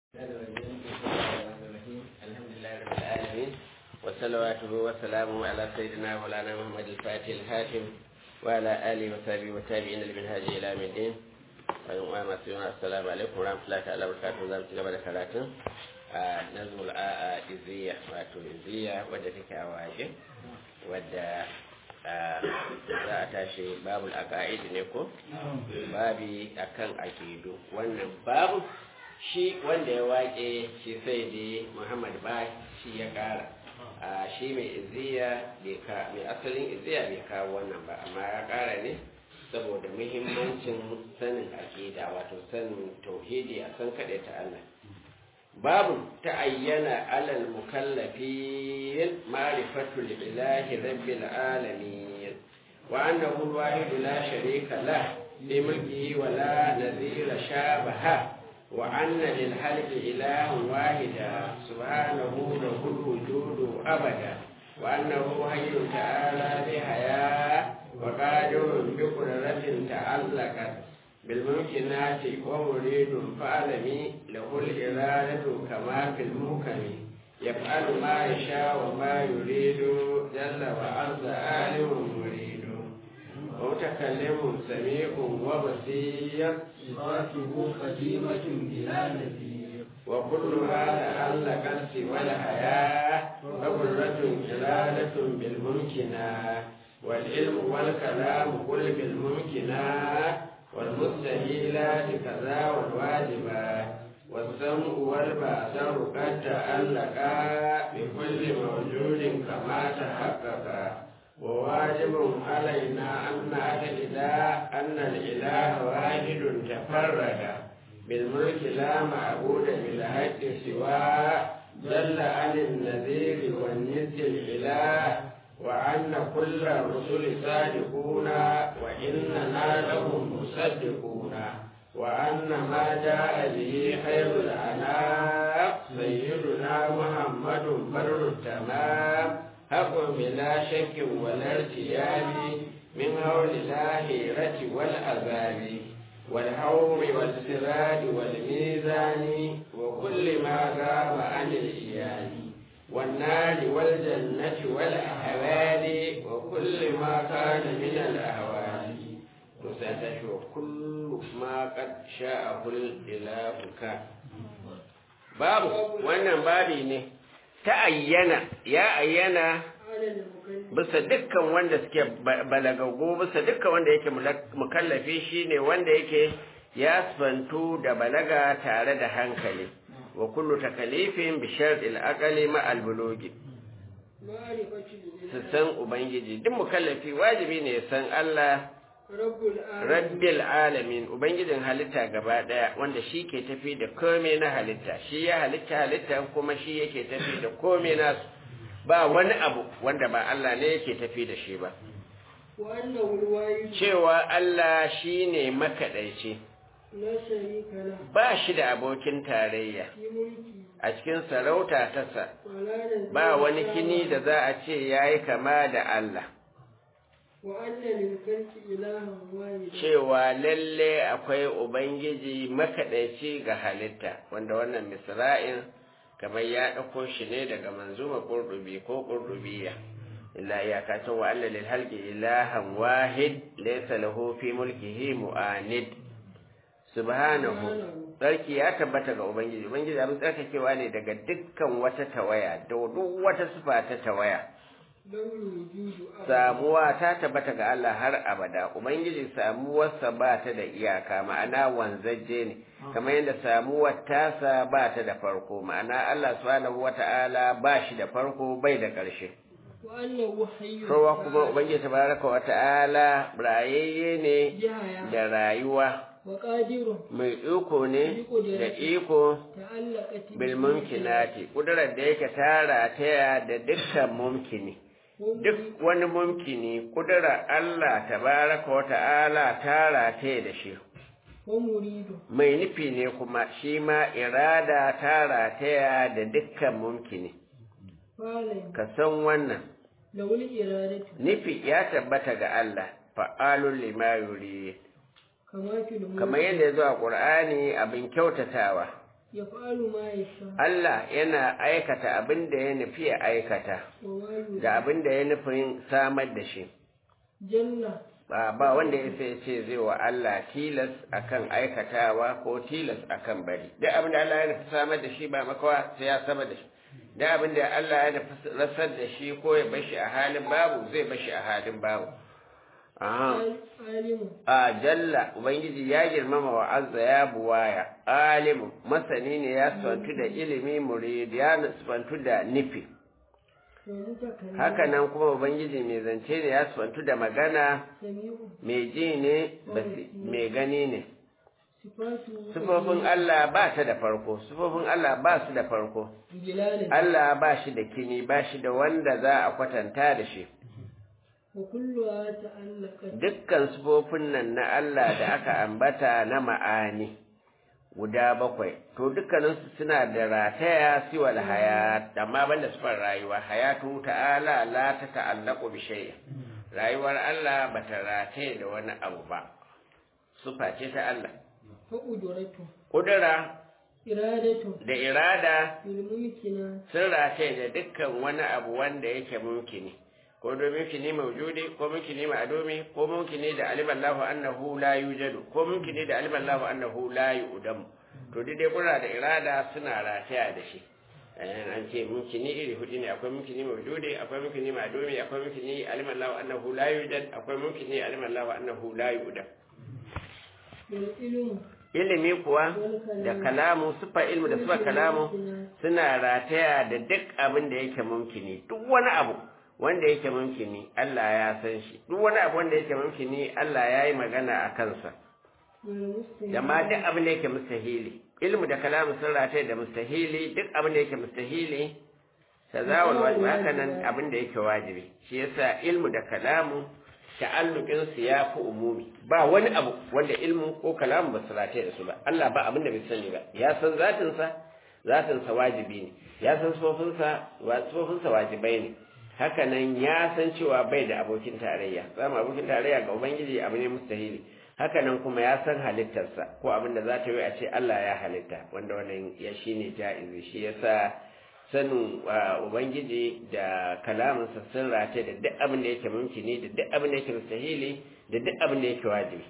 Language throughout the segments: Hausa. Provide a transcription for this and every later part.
الحمد لله رب العالمين وصلواته وسلامه على سيدنا مولانا محمد الفاتح الهاشم وعلى اله وصحبه والتابعين لمنهاج الى يوم الدين السلام عليكم ورحمه الله تعالى وبركاته زام ci gaba da karatun a nazmul a iziya wato iziya wadda take a waje wadda za a tashi babul aqaid ne ko babi akan aqidu wannan babu shi wanda ya wake shi sai dai muhammad ba shi ya kara a shi mai iziya mai asalin iziya bai kawo wannan ba amma ya kara ne saboda muhimmancin sanin aƙida wato sanin tauhidi a san kaɗai ta Allah babu ta ayyana alal mukallafin ma'rifatul ilahi rabbil alamin wa annahu al-wahid la sharika lah li mulkihi wa la nadhira shabaha وأن للحلف إله واحدا سبحانه له الوجود أبدا وأنه حي تعالى بحياة وقادر بقدرة تعلقت بالممكنات ومريد فعلمي له الإرادة كما في المحكم يفعل ما يشاء وما يريد جل وعز عالم مريد ومتكلم سميع وبصير صفاته قديمة بلا نذير وكلها تعلق سوى الحياة فقدرة جلالة بالممكنات والعلم والكلام كل بالممكنات والمستحيلات كذا والواجبات والسمع والبصر قد تعلقا بكل موجود كما تحققا وواجب علينا أن نعتقد أن الإله واحد تفرد بالملك لا معبود بالحق سواه جل عن النذير والند الإله وأن كل الرسل صادقون وإننا لهم مصدقون وأن ما جاء به خير الأنام سيدنا محمد بر التمام حق بلا شك ولا ارتياب من هول الآخرة والعذاب والحوم والسراج والميزان وكل ما غاب عن الإيان والنار والجنة والأحوال وكل ما كان من الأهوال وستشوى كل ما قد شاءه الإله كان باب وانا بابي ne ta ayyana ya ayyana bisa dukkan wanda suke balagago bisa dukkan wanda yake mukallafi shine wanda yake ya sfantu da balaga tare da hankali wa kullu takalifin bi shar'il aqali ma al bulugi su san ubangiji duk mukallafi wajibi ne ya san Allah rabbil alamin ubangijin halitta gaba daya wanda shi ke tafi da komai na halitta shi ya halitta halitta kuma shi yake tafi da komai nasu ba wani abu wanda ba Allah ne yake tafi da shi ba cewa Allah shi ne makaɗaici ba shi da abokin tarayya a cikin sarauta tasa ba wani kini da za a ce ya yi kama da Allah cewa lalle akwai Ubangiji makaɗaici ga halitta wanda wannan misra'in kamar ya ɗauko shi ne daga manzuma ƙurɗubi ko ƙurɗubiya illa iyakacin wa Allah lil halqi ilahan wahid laysa lahu fi mulkihi mu'anid subhanahu sarki ya tabbata ga ubangiji ubangiji abin tsarkakewa ne daga dukkan wata tawaya da duk wata sifa ta tawaya samuwa ta tabbata ga Allah har abada ubangiji samuwarsa ba ta da iyaka ma'ana wanzaje ne kamar yadda samuwar tasa ba ta da farko ma'ana Allah subhanahu wata'ala ba shi da farko bai da ƙarshe kowa kuma ubangiji tabaraka wata'ala rayayye ne da rayuwa mai iko ne da iko bil mumkinati kudurar da yake tara taya da dukkan mumkini duk wani mumkini kudura Allah tabaraka wa ta'ala tara taya da shi mai nufi ne kuma shi ma irada tara taya da dukkan mumkini ka san wannan nufi ya tabbata ga Allah fa'alun lima yuri kamar yadda ya zo a ƙur'ani abin kyautatawa يفعل ما يشاء Allah yana aikata abin da ya nufi ya aikata وما يريد da abin da ya nufin samar da shi جل ba ba wanda ya sai ce zai wa Allah tilas akan aikatawa ko tilas akan bari duk abin da Allah ya nufi samar da shi ba makawa sai ya samar da shi duk abin da Allah ya nufi rasar da shi ko ya bashi a halin babu zai bashi a halin babu Aha. عالم a jalla ubangiji ya girmama wa azza ya buwaya alimu masani ne ya sifantu da ilimi murid ya sifantu da nufi ومتكلم haka nan kuma ubangiji mai zance ne ya sifantu da magana سميع mai ji ne basi- mai gani ne صفاته sufofin Allah ba ta da farko sufofin Allah ba su da farko بجلاله Allah ba shi da kini ba shi da wanda za a kwatanta da shi وكلها تعلقت dukkan sufofin nan na Allah da aka ambata na ma'ani guda bakwai to dukkaninsu suna da rataya siwal hayat amma banda sufar rayuwa hayatu ta'ala la ta ta'allaqu bi shay'in rayuwar Allah bata rataye da wani abu ba sufa ce ta Allah فقدرته kudura إرادته da irada بالممكنات sun rataye da dukkan wani abu wanda yake mumkini ko domin mumkini mawjudi ko mumkini ma'dumi ko mumkini da alima Allahu annahu la yujadu ko mumkini da alima Allahu annahu la yu'dam to dai dai kura da irada suna rataya da shi eh an ce mumkini iri hudu ne akwai mumkini mawjudi akwai mumkini ma'dumi akwai mumkini alima Allahu annahu la yujad akwai mumkini alima Allahu annahu la yu'dam والعلم ilimi kuwa da kalamu sufa ilmu da sufa kalamu suna rataya da duk abin da yake mumkini duk wani abu wanda yake mumkini Allah ya san shi duk wani abu wanda yake mumkini Allah ya yi magana a kansa والمستحيل da ma duk abin da yake mustahili ilmu da kalamu sun rataya da mustahili duk abin da yake mustahili tazawul wajibi haka nan abin da yake wajibi shi yasa ilmu da kalamu ta'alluqin su ya fi umumi ba wani abu wanda ilmu ko kalamu ba su rataya da su ba Allah ba abin da bai sani ba ya san zatin sa zatin sa wajibi ne ya san sifofin sa sifofin sa wajibai ne haka nan ya san cewa bai da abokin tarayya samu abokin tarayya ga ubangiji abu ne mustahili haka nan kuma ya san halittarsa ko abin da za ta yi a ce Allah ya halitta wanda wannan ya shine ja'izi shi yasa sanin wa ubangiji da kalaminsa sun rataye da duk abin da yake mumkini da duk abin da yake mustahili da duk abin da yake wajibi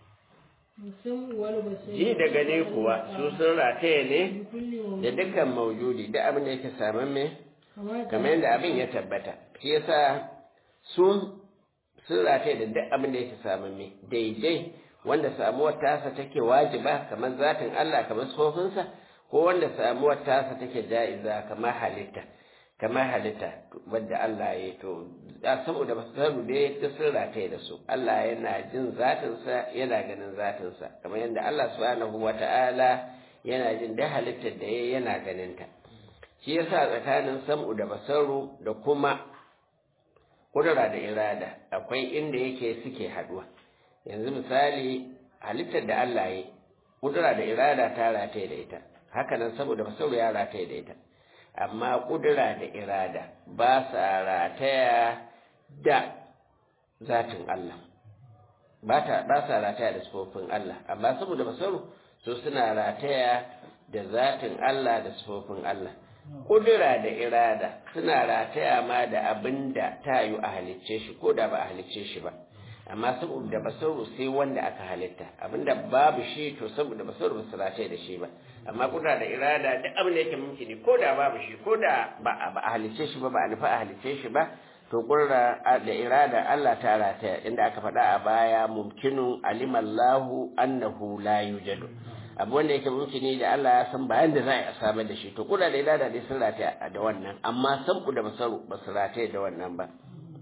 السمع والبصر ji da gani kuwa su sun rataye ne بكل موجود da dukkan maujudi duk abin da yake samamme كما kamar yadda abin ya tabbata shi yasa sun sun rataye da duk abin da yake samamme daidai wanda samuwar tasa take wajiba kamar zatin Allah kamar sofinsa ko wanda samuwar tasa take ja'iza kamar halitta kamar halitta wadda Allah ya yi to a saboda ba su samu dai ta sun rataye da su Allah yana jin zatinsa yana ganin zatinsa kamar yadda Allah subhanahu wata'ala yana jin da halittar da ya yana ganinta shi yasa tsakanin sam'u da basaru da kuma kudura da irada akwai inda yake suke haduwa yanzu misali halittar da Allah ya yi kudura da irada ta rataye da ita haka nan saboda basaru ya rataye da ita amma kudura da irada ba sa rataya da zatin Allah ba ta ba sa rataya da sifofin Allah amma saboda basaru su suna rataya da zatin Allah da sifofin Allah kudura da irada suna rataya ma da abin da ta yi a halicce shi ko da ba a halicce shi ba amma saboda basaru sai wanda aka halitta abinda babu shi to saboda basaru ba su rataya da shi ba amma kudura da irada duk abin da yake mumkini ko da babu shi ko da ba a halicce shi ba ba a nufa a halicce shi ba to kudura da irada Allah ta rataya inda aka faɗa a baya mumkinun alimallahu annahu la yujadu abu wanda yake mumkini da Allah ya san bayan da za a samar da shi to kudura da irada dai sun rataya da wannan amma san ku da basaru ba su rataya da wannan ba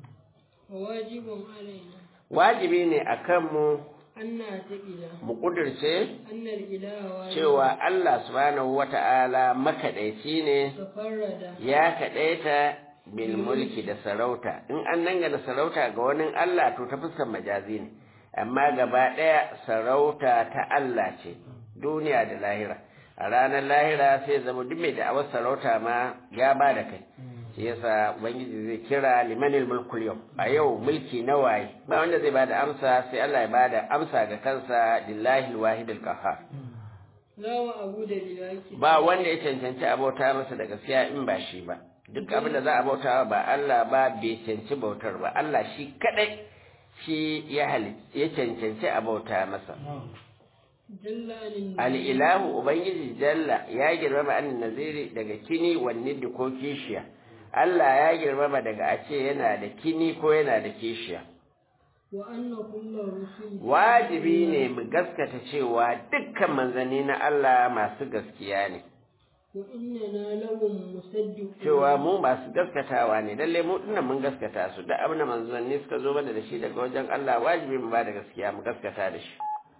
wajibun alaina wajibi ne akan mu an na taƙila mu kudirce annal ilaha cewa Allah subhanahu wata'ala makaɗaici ne tafarrada ya kaɗaita bil mulki da sarauta in an dangana sarauta ga wani Allah to ta fuskar majazi ne amma gaba ɗaya sarauta ta Allah ce duniya da lahira a ranar lahira sai zama duk mai da'awar sarauta ma ya ba da kai shi yasa ubangiji zai kira limanil mulkul yau a yau mulki na waye ba wanda zai bada amsa sai Allah ya bada amsa ga kansa lillahi alwahidul qahhar la wa abu da bilaki ba wanda ya cancanci abauta masa da gaskiya in ba shi ba duk abin da za a bauta ba Allah ba bai cancanci bautar ba Allah shi kadai shi ya ya cancanci abauta masa jalla anin al'ilahu ubangiji jalla ya girmama an naziri daga kini wanne da ko kishiya Allah ya girmama daga a ce yana da kini ko yana da kishiya wa anna kullu rusul wajibi ne mu gaskata cewa dukkan manzanni na Allah masu gaskiya ne wa innana lahum musaddiqun cewa mu masu gaskatawa ne lalle mu dinnan mun gaskata su duk abin da manzanni suka zo mana da shi daga wajen Allah wajibi mu ba da gaskiya mu gaskata da shi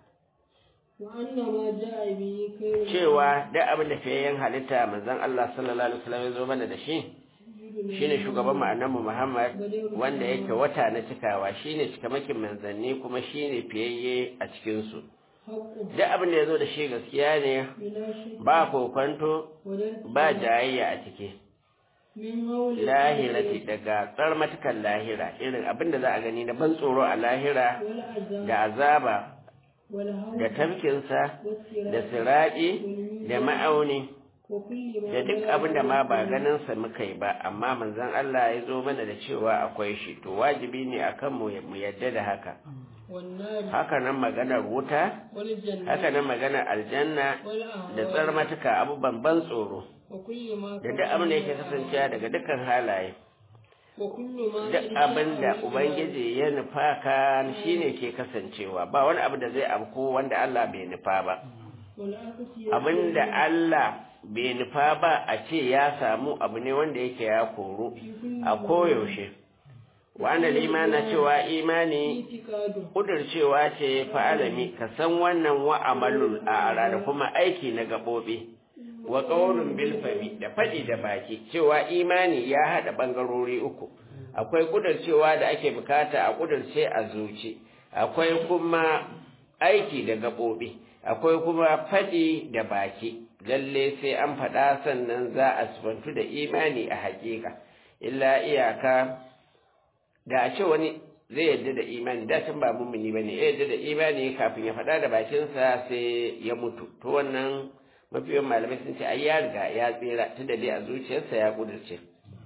wa anna ma ja'a bihi khairu cewa duk abin da fiyayyen halitta manzon Allah sallallahu alaihi wasallam ya zo mana da shi shine shugaban mu Muhammad wanda yake wata na cikawa shine cikamakin manzanni kuma shine fiyayye a cikin su haqqun duk abin da ya zo da shi gaskiya ne bila shakka ba kokwanto wa la ba jayayya a ciki min hawli lahirati daga tsarmatukan lahira irin abin da za a gani na ban tsoro a lahira wal azab da azaba wal hawl da tafkinsa was da sirat siraɗi da ma'auni wa kulli ma da duk abin da ma ba ganinsa muka yi ba amma manzon Allah ya zo mana da cewa akwai shi to wajibi ne akan mu mu yadda da haka wan nar haka nan maganar wuta wal janna haka nan maganar aljanna wal da ahwa tsarmatuka abubuwan ban tsoro wa kulli ma da duk abin da yake kasancewa daga dukkan halaye wa kullu ma duk abin da ubangiji ya nufa ka shine ke kasancewa ba wani abu da zai afko wanda Allah bai nufa ba wal aqsi abin da Allah bai nufa ba a ce ya samu abu ne wanda yake ya koro a koyaushe wanda limana cewa imani itikadu kudurcewa ce fa'alami ka san wannan wa amalul a'ra da kuma aiki na gaɓoɓi wa ƙaunin bilfami da faɗi da baki cewa imani ya haɗa ɓangarori uku akwai kudurcewa da ake bukata a kudurce a zuci akwai kuma aiki da gaɓoɓi akwai kuma faɗi da baki lalle sai an faɗa sannan za a sifantu da imani a haƙiƙa illa iyaka da a ce wani zai yadda da imani da can ba mummuni bane ya yadda da imani kafin ya faɗa da bakinsa sai ya mutu to wannan mafiyan malamai sun ce ai ya riga ya tsira tunda dai a zuciyarsa ya kudurce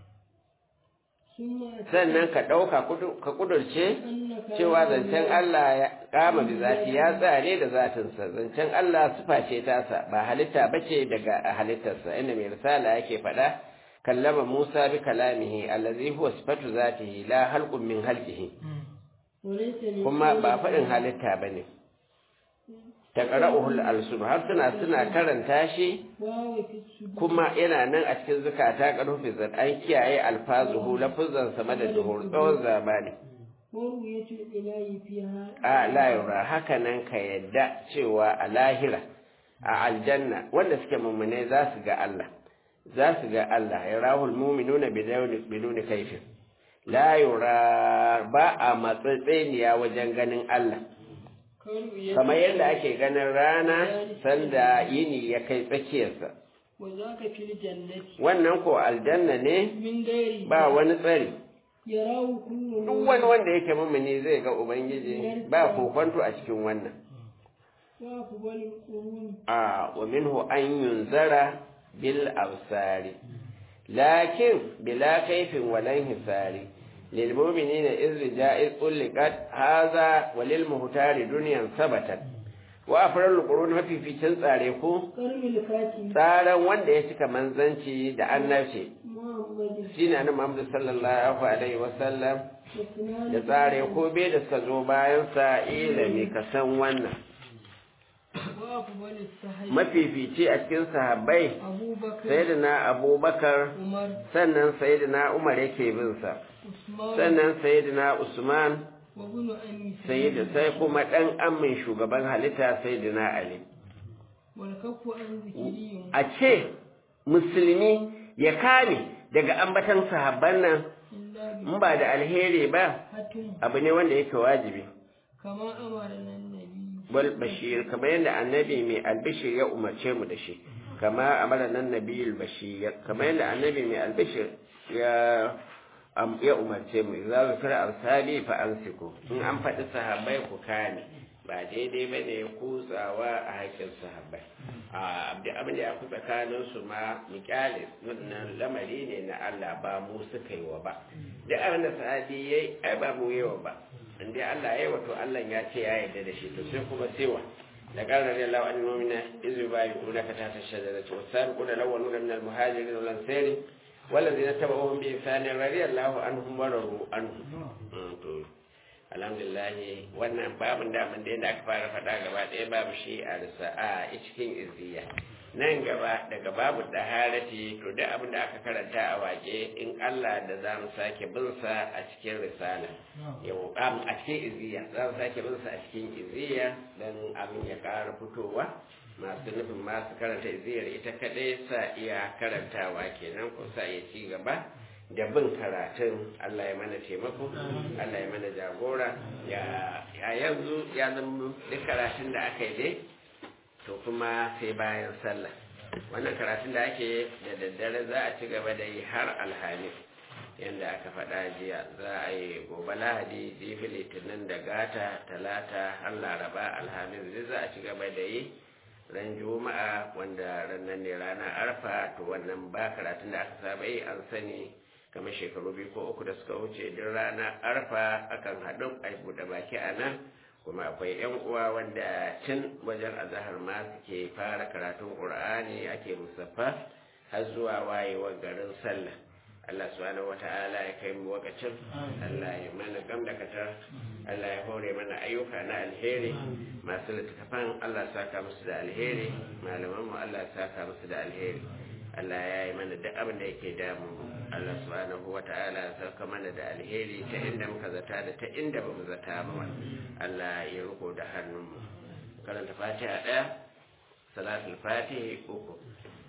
summa sannan ka ɗauka ka kudurce annaka cewa zancen Allah ya kama bi zati ya tsare da zatinsa zancen Allah sufa ce tasa ba halitta bace daga halittarsa inda mai risala yake faɗa kallama Musa bi kalamihi allazi huwa sifatu zatihi la halqun min halqihi walaysa min kuma ba faɗin halitta bane taqra'uhul alsun har suna suna karanta shi wa fi sudur kuma yana nan a cikin zukata karfi zan an kiyaye alfazuhu lafuzan sama da duhur tsawon zamani wa ru'yatu ilahi fiha a layura haka nan ka yadda cewa a lahira a aljanna wanda suke mummune za su ga Allah za su ga Allah ya rahul muminuna biduni kaifin la yura ba a matsatseniya wajen ganin Allah karu ya kamar yadda ake ganin rana sanda yini ya kai tsakiyarsa wa zaka fil jannati wannan ko aljanna ne min gairi ba wani tsari yarahu kullu duk wani wanda yake mumini zai ga ubangiji ba kokonto a cikin wannan wa kubal qurun a wa minhu an yunzara bil absari lakin bila kaifin walan hisari lil mu'minina iz ja'iz ulqat hadha wa lil muhtari dunyan sabatat wa afrul qurun mafificin tsare ku karmil fati tsaran wanda ya cika manzanci da annabci muhammad shine annabi Muhammad sallallahu alaihi wasallam wasnan da tsare ko bai da suka zo bayan sa ilimi ka san wannan wa kubal sahabi mafifici a cikin sahabbai abubakar sayyidina abubakar umar sannan sayyidina umar yake bin sa usman sannan sayyidina usman wa ibn ammi sayyidu sai kuma dan amin shugaban halitta sayyidina ali wal kafu an zikri a ce musulmi ya kame daga ambatan sahabban nan illa bi in ba da alheri ba hatim abu ne wanda yake wajibi kama amara nan nabi wal bashir kamar yadda annabi mai albishir ya umarce mu da shi kama amara nan nabiyul bashir kamar yadda annabi mai albishir ya am- ya umarce mu idza zikra ashabi fa ansiku in an faɗi sahabbai ku kame ba daidai ba ne kutsawa a haƙƙin sahabbai abin da ya fi tsakanin su ma miƙalis wannan lamari ne na Allah ba mu suka yi wa ba duk abin da sahabi ya yi ai ba mu yi wa ba inda Allah ya yi wato Allah ya ce ya yarda da shi to sai kuma sewa da ƙarar da lawa an nomina izu ba yi kuna ka tata shajara ce wasu sabi kuna lawa nuna min almuhajirin wal ansari wallazi na taba ohun bi isanin radiyallahu anhum wa radu anhum to alhamdulillah wannan babin daman da aka fara faɗa gaba ɗaya babu shi a risa'a a cikin izziya nan gaba daga babu daharati to duk abin da aka karanta a waje in Allah da za mu sake bin sa a cikin risala yau a cikin izziya za mu sake bin sa a cikin izziya dan abin ya ƙara fitowa masu nufin masu karanta izziyar ita kaɗai sa iya karantawa kenan ko sa iya ci gaba da bin karatun Allah ya mana taimako Allah ya mana jagora ya yanzu ya zama duk karatun da aka yi dai to kuma sai bayan sallah wannan karatun da ake da daddare za a ci gaba da yi har alhamis yadda aka faɗa jiya za a yi gobe lahadi jibi litinin da gata talata har laraba alhamis zai za a ci gaba da yi ran juma'a wanda ranar ne ranar arfa to wannan ba karatun da aka saba yi an sani kamar shekaru biyu ko uku da suka wuce duk ranar arfa akan haɗu a buɗe baki a nan kuma akwai yan uwa wanda tun wajen azahar ma suke fara karatun qur'ani ake musaffa har zuwa wayewar garin sallah Allah subhanahu wata'ala ya kai mu wakacin Allah ya mana gam da katar Allah ya hore mana ayyuka na alheri masu littattafan Allah saka musu da alheri malaman mu Allah saka musu da alheri Allah ya yi mana duk abin da yake damu Allah subhanahu wa ta'ala ya sauka mana da alheri ta inda muka zata da ta inda ba mu zata ba Allah ya riko da hannunmu karanta fatiha ɗaya salatul fatihi uku